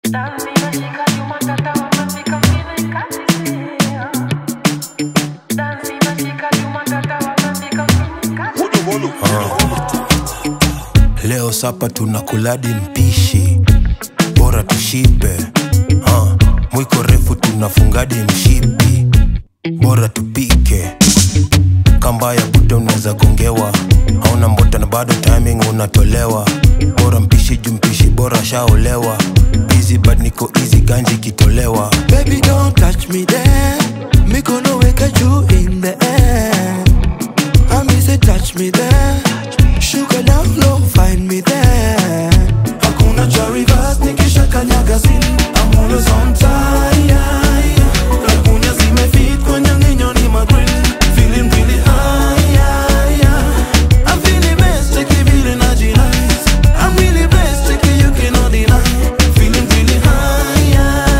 Leo sapa tunakuladi mpishi, bora tushibe. Uh, mwiko refu tunafungadi mshipi, bora tupike. Kamba ya buda unaweza gongewa, hauna mbota na bado timing unatolewa. Bora mpishi juu mpishi bora shaolewa. Busy but niko easy ganji kitolewa. Baby, don't touch me there. Me gonna wake at you in the air. I me say touch me there. Sugar down low, find me there. Hakuna cha reverse, nikisha kanyaga sin. I'm always on time. Lagunya zimefit kwenye nginyo ni magrill. Feeling really high. I'm feeling best, take it really nice. I'm really best, take it you cannot deny. Feeling really high.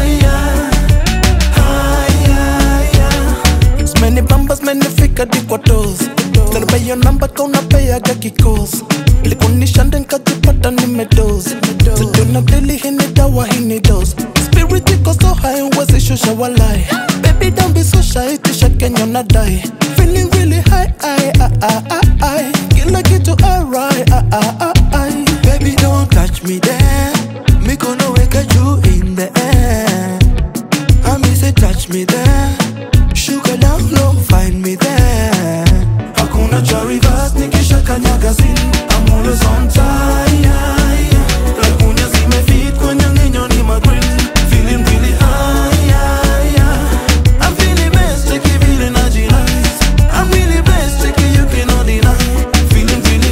Many bambas, many fika di kwa toes Nalipa hiyo namba ka unapeaga kikos Likunisha nden kajipata nimedoze Sijuna deli hii ni dawa hii ni dose Spirit iko so high huwezi shusha walai Baby don't be so shy tisha Kenya unadai Feeling really high I, I, I, I, I. Kila kitu alright I, I, I, I. Baby don't touch me there Me gonna wake at you in the air I me say touch me there Sugar down low, find me there. Hakuna cha reverse, nikisha kanyaga sin. I'm always on time. Lagunya zimefit kwenye nginyo ni magrill. Feeling really high. I'm feeling best, take it really nice. I'm really best, take it you cannot deny. Feeling really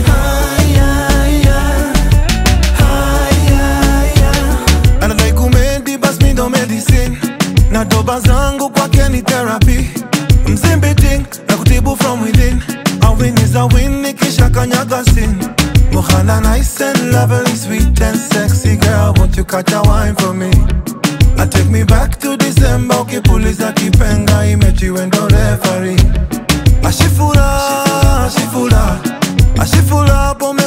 high. Anadai kumedi bas mi ndo medicine na doba zangu kwake ni therapy mzimbiting na kutibu from within a win is a win nikisha kanyaga sin Mohana nice and lovely, sweet and sexy girl Won't you catch a wine for me? And take me back to December Ukipuliza kipenga imechi wendo referee Ashifura, ashifura Ashifura pome